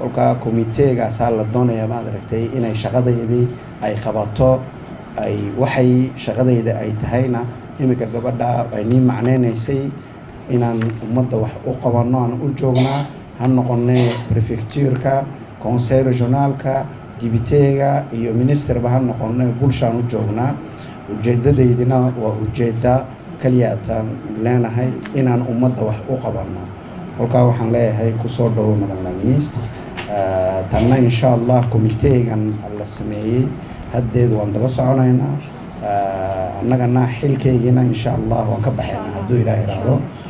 kolkaa komiteegaasaa la doonaya maad aragtay inay shaqadeydii ay qabato ay waxay shaqadayda ay tahayna iminka gabadha ay nii macneynaysay inaan ummadda wax u qabanno aan u joognaa ha noqonee prefectuurka conseil regionaalka dibiteega iyo ministerba ha noqone bulshaan u joognaa ujeedadeydina waa ujeeda kaliyaataan leenahay inaan ummadda wax u qabanno kolkaa waxaan leeyahay kusoo dhowo madam la ministre tanna insha allah komiteegan la sameeyey haddeed waan daba soconaynaa annagana xilkeygiina insha allah waan ka baxaynaa hadduu ilaah iraahdo